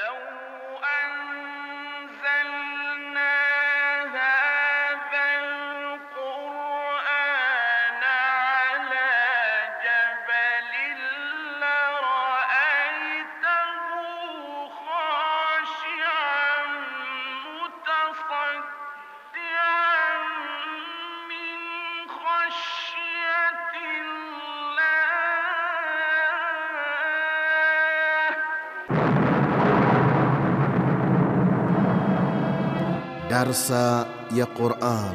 Darsa ya Quran.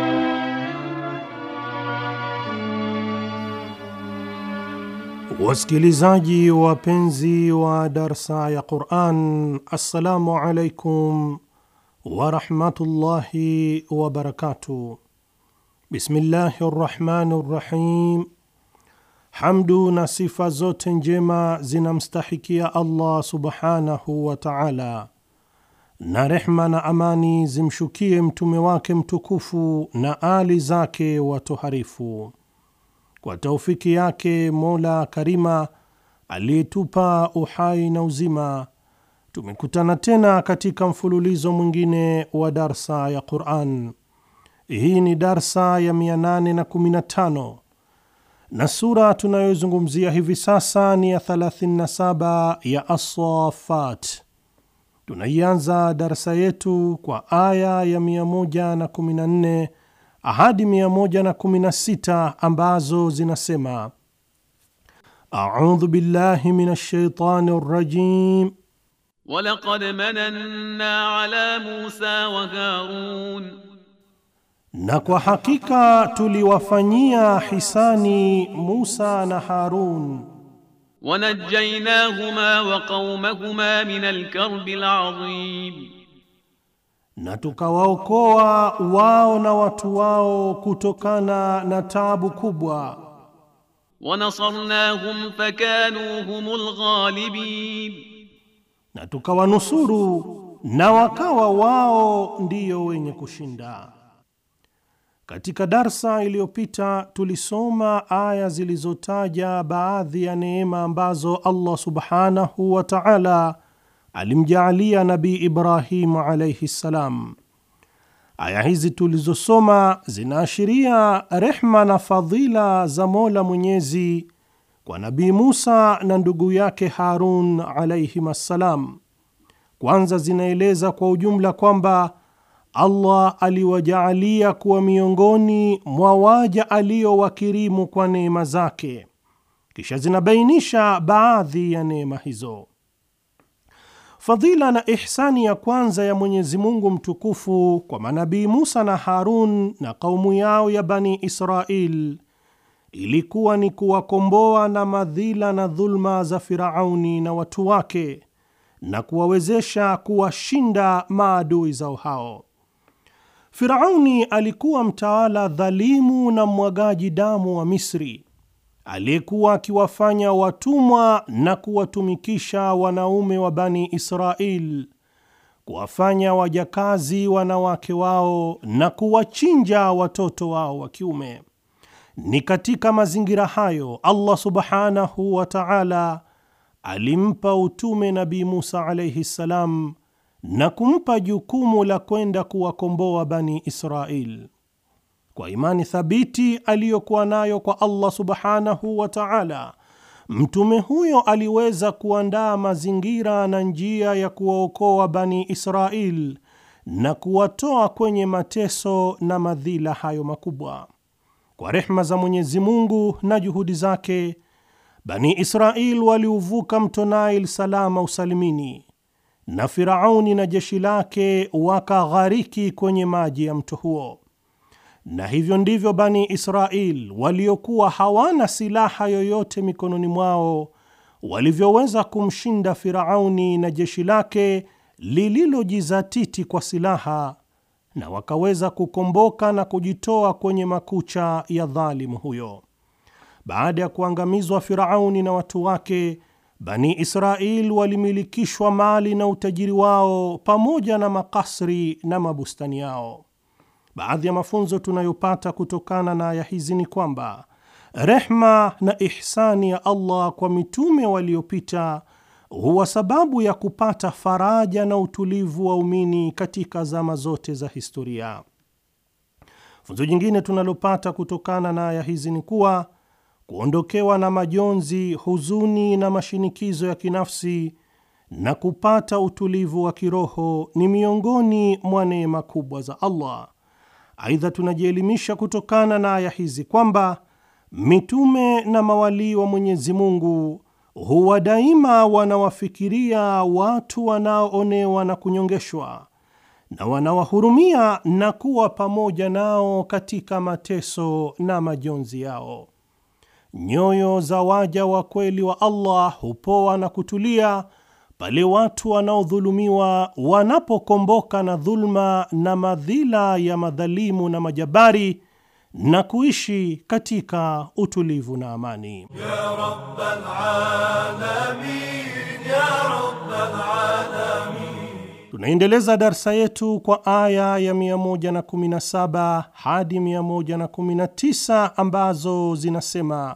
Wasikilizaji wapenzi wa darsa ya Quran, assalamu alaikum warahmatullahi wabarakatuh. Bismillahi rrahmani rrahim. Hamdu na sifa zote njema zinamstahikia Allah subhanahu wa taala na rehma na amani zimshukie mtume wake mtukufu na ali zake watoharifu. Kwa taufiki yake Mola Karima aliyetupa uhai na uzima, tumekutana tena katika mfululizo mwingine wa darsa ya Quran. Hii ni darsa ya 815 na sura tunayozungumzia hivi sasa ni ya 37 ya As-Saffat. Tunaianza darsa yetu kwa aya ya 114 hadi 116 ambazo zinasema: audhu billahi minash shaitani rrajim walaqad mananna ala Musa wa Harun, na kwa hakika tuliwafanyia hisani Musa na Harun wanajaynahuma wa qaumahuma min alkarbi alazim, na tukawaokoa wao na watu wao kutokana na taabu kubwa. wanasarnahum fakanu humul ghalibin, na tukawanusuru na wakawa wao ndiyo wenye kushinda. Katika darsa iliyopita tulisoma aya zilizotaja baadhi ya neema ambazo Allah subhanahu wa ta'ala alimjaalia Nabii Ibrahim alayhi ssalam. Aya hizi tulizosoma zinaashiria rehma na fadhila za Mola Mwenyezi kwa Nabii Musa na ndugu yake Harun alayhim assalam. Kwanza zinaeleza kwa ujumla kwamba Allah aliwajaalia kuwa miongoni mwa waja aliowakirimu kwa neema zake. Kisha zinabainisha baadhi ya neema hizo. Fadhila na ihsani ya kwanza ya Mwenyezi Mungu mtukufu kwa manabii Musa na Harun na kaumu yao ya Bani Israil ilikuwa ni kuwakomboa na madhila na dhulma za Firauni na watu wake na kuwawezesha kuwashinda maadui zao hao. Firauni alikuwa mtawala dhalimu na mwagaji damu wa Misri aliyekuwa akiwafanya watumwa na kuwatumikisha wanaume wa Bani Israil, kuwafanya wajakazi wanawake wao na kuwachinja watoto wao wa kiume. Ni katika mazingira hayo Allah subhanahu wa ta'ala alimpa utume Nabii Musa alayhi salam na kumpa jukumu la kwenda kuwakomboa Bani Israil. Kwa imani thabiti aliyokuwa nayo kwa Allah subhanahu wa ta'ala, mtume huyo aliweza kuandaa mazingira na njia ya kuwaokoa Bani Israil na kuwatoa kwenye mateso na madhila hayo makubwa. Kwa rehma za Mwenyezi Mungu na juhudi zake, Bani Israil waliuvuka mto Nile salama usalimini na Firauni na jeshi lake wakaghariki kwenye maji ya mto huo. Na hivyo ndivyo Bani Israil waliokuwa hawana silaha yoyote mikononi mwao walivyoweza kumshinda Firauni na jeshi lake lililojizatiti kwa silaha, na wakaweza kukomboka na kujitoa kwenye makucha ya dhalimu huyo. Baada ya kuangamizwa Firauni na watu wake, Bani Israil walimilikishwa mali na utajiri wao pamoja na makasri na mabustani yao. Baadhi ya mafunzo tunayopata kutokana na aya hizi ni kwamba rehma na ihsani ya Allah kwa mitume waliopita huwa sababu ya kupata faraja na utulivu waumini katika zama zote za historia. Funzo jingine tunalopata kutokana na aya hizi ni kuwa kuondokewa na majonzi, huzuni na mashinikizo ya kinafsi na kupata utulivu wa kiroho ni miongoni mwa neema kubwa za Allah. Aidha, tunajielimisha kutokana na aya hizi kwamba mitume na mawalii wa Mwenyezi Mungu huwa daima wanawafikiria watu wanaoonewa na kunyongeshwa na wanawahurumia na kuwa pamoja nao katika mateso na majonzi yao. Nyoyo za waja wa kweli wa Allah hupoa na kutulia pale watu wanaodhulumiwa wanapokomboka na dhulma na madhila ya madhalimu na majabari na kuishi katika utulivu na amani. يا رب العالمين يا رب العالمين Tunaendeleza darsa yetu kwa aya ya 117 hadi 119 ambazo zinasema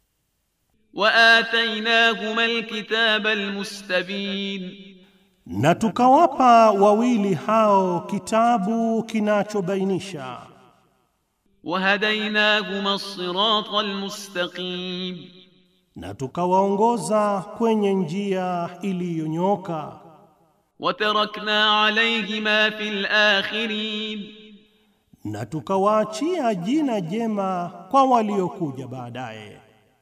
وآتيناهما الكتاب المستبين na tukawapa wawili hao kitabu kinachobainisha وهديناهما الصراط المستقيم na tukawaongoza kwenye njia iliyonyoka وتركنا عليهما في الآخرين na tukawaachia jina jema kwa waliokuja baadaye.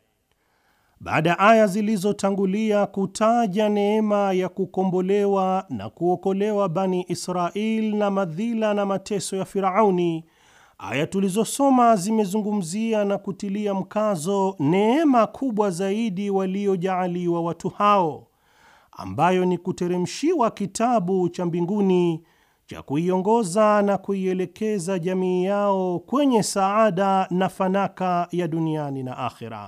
Baada ya aya zilizotangulia kutaja neema ya kukombolewa na kuokolewa Bani Israil na madhila na mateso ya Firauni, aya tulizosoma zimezungumzia na kutilia mkazo neema kubwa zaidi waliojaaliwa watu hao, ambayo ni kuteremshiwa kitabu cha mbinguni cha kuiongoza na kuielekeza jamii yao kwenye saada na fanaka ya duniani na akhera.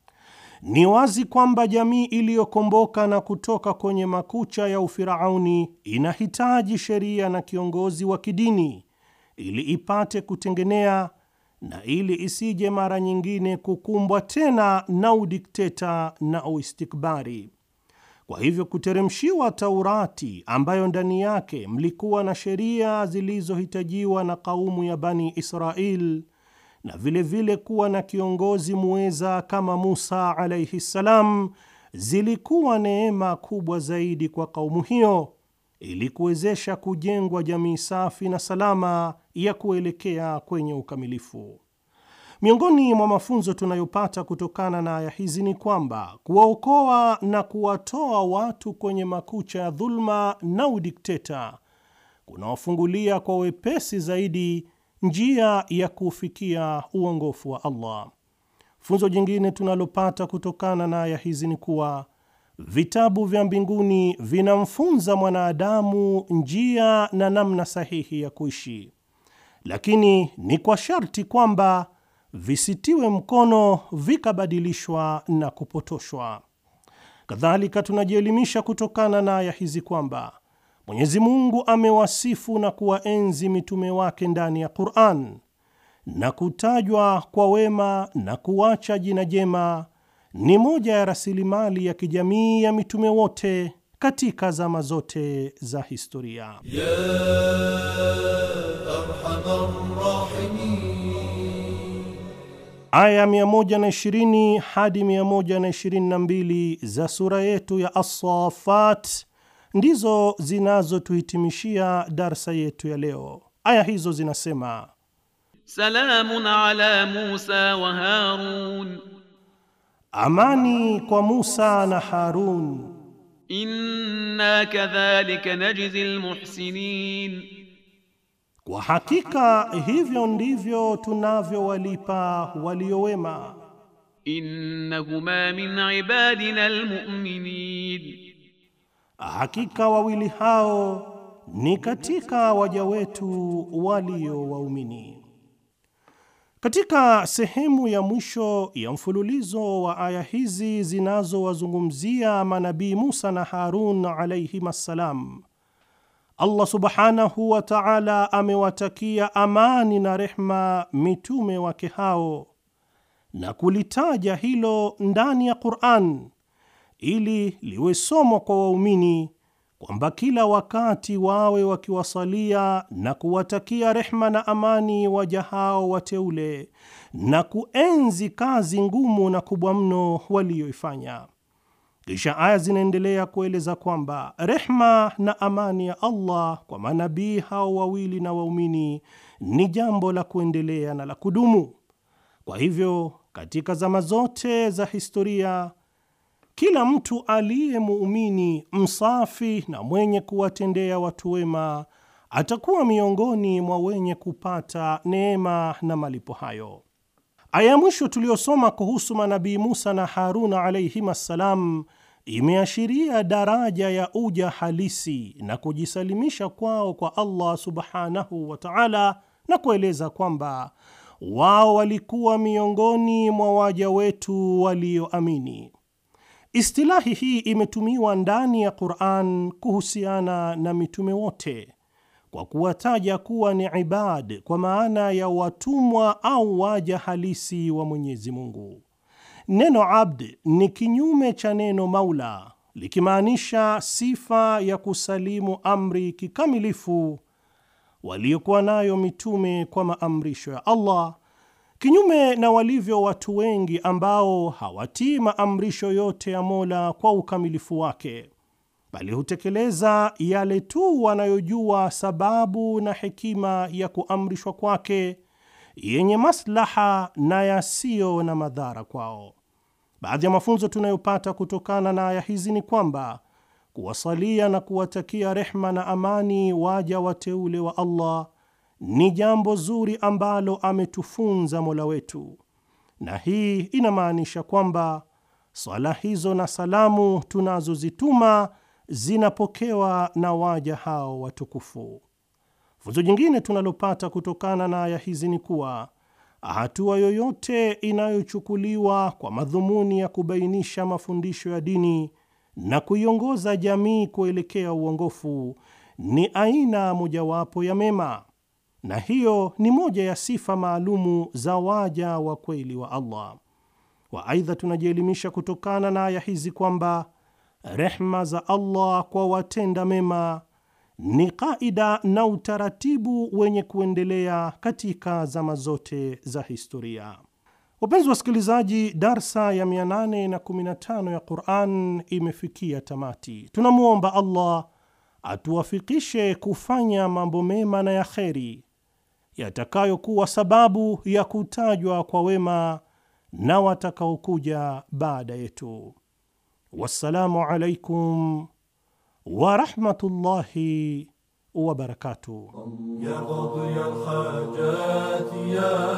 Ni wazi kwamba jamii iliyokomboka na kutoka kwenye makucha ya ufirauni inahitaji sheria na kiongozi wa kidini ili ipate kutengenea na ili isije mara nyingine kukumbwa tena na udikteta na uistikbari. Kwa hivyo kuteremshiwa Taurati ambayo ndani yake mlikuwa na sheria zilizohitajiwa na kaumu ya Bani Israil na vilevile vile kuwa na kiongozi muweza kama Musa alaihi ssalam, zilikuwa neema kubwa zaidi kwa kaumu hiyo ili kuwezesha kujengwa jamii safi na salama ya kuelekea kwenye ukamilifu. Miongoni mwa mafunzo tunayopata kutokana na aya hizi ni kwamba kuwaokoa na kuwatoa watu kwenye makucha ya dhulma na udikteta kunawafungulia kwa wepesi zaidi njia ya kufikia uongofu wa Allah. Funzo jingine tunalopata kutokana na aya hizi ni kuwa vitabu vya mbinguni vinamfunza mwanadamu njia na namna sahihi ya kuishi, lakini ni kwa sharti kwamba visitiwe mkono vikabadilishwa na kupotoshwa. Kadhalika, tunajielimisha kutokana na aya hizi kwamba Mwenyezi Mungu amewasifu na kuwaenzi mitume wake ndani ya Qur'an, na kutajwa kwa wema na kuacha jina jema ni moja ya rasilimali ya kijamii ya mitume wote katika zama zote za historia. يا أرحم الراحمين Aya 120 hadi 122 za sura yetu ya As-Saffat ndizo zinazotuhitimishia darsa yetu ya leo. Aya hizo zinasema: سلام على موسى وهارون amani kwa Musa na Harun, إنا كذلك نجزي المحسنين kwa hakika hivyo ndivyo tunavyowalipa waliowema. إنهما من عبادنا المؤمنين Hakika wawili hao ni katika waja wetu walio waumini. Katika sehemu ya mwisho ya mfululizo wa aya hizi zinazowazungumzia manabii Musa na Harun alayhim assalam, Allah subhanahu wa ta'ala amewatakia amani na rehma mitume wake hao na kulitaja hilo ndani ya Qur'an ili liwe somo kwa waumini kwamba kila wakati wawe wakiwasalia na kuwatakia rehma na amani waja hao wateule na kuenzi kazi ngumu na kubwa mno waliyoifanya. Kisha aya zinaendelea kueleza kwamba rehma na amani ya Allah kwa manabii hao wawili na waumini ni jambo la kuendelea na la kudumu. Kwa hivyo, katika zama zote za historia kila mtu aliye muumini msafi na mwenye kuwatendea watu wema atakuwa miongoni mwa wenye kupata neema na malipo hayo. Aya ya mwisho tuliyosoma kuhusu manabii Musa na Haruna alayhim assalam imeashiria daraja ya uja halisi na kujisalimisha kwao kwa Allah subhanahu wa ta'ala, na kueleza kwamba wao walikuwa miongoni mwa waja wetu walioamini. Istilahi hii imetumiwa ndani ya Qur'an kuhusiana na mitume wote kwa kuwataja kuwa ni ibad kwa maana ya watumwa au waja halisi wa Mwenyezi Mungu. Neno abd ni kinyume cha neno maula, likimaanisha sifa ya kusalimu amri kikamilifu waliokuwa nayo mitume kwa maamrisho ya Allah kinyume na walivyo watu wengi ambao hawatii maamrisho yote ya Mola kwa ukamilifu wake, bali hutekeleza yale tu wanayojua sababu na hekima ya kuamrishwa kwake yenye maslaha na yasiyo na madhara kwao. Baadhi ya mafunzo tunayopata kutokana na aya hizi ni kwamba kuwasalia na kuwatakia rehma na amani waja wateule wa Allah ni jambo zuri ambalo ametufunza Mola wetu, na hii inamaanisha kwamba swala hizo na salamu tunazozituma zinapokewa na waja hao watukufu. Funzo jingine tunalopata kutokana na aya hizi ni kuwa hatua yoyote inayochukuliwa kwa madhumuni ya kubainisha mafundisho ya dini na kuiongoza jamii kuelekea uongofu ni aina mojawapo ya mema na hiyo ni moja ya sifa maalumu za waja wa kweli wa Allah wa. Aidha, tunajielimisha kutokana na aya hizi kwamba rehma za Allah kwa watenda mema ni kaida na utaratibu wenye kuendelea katika zama zote za historia. Wapenzi wasikilizaji, darsa ya 815 ya Quran imefikia tamati. Tunamwomba Allah atuwafikishe kufanya mambo mema na ya kheri yatakayokuwa sababu ya kutajwa kwa wema na watakaokuja baada yetu. Wassalamu alaikum warahmatullahi wabarakatuh. يا قاضي الحاجات يا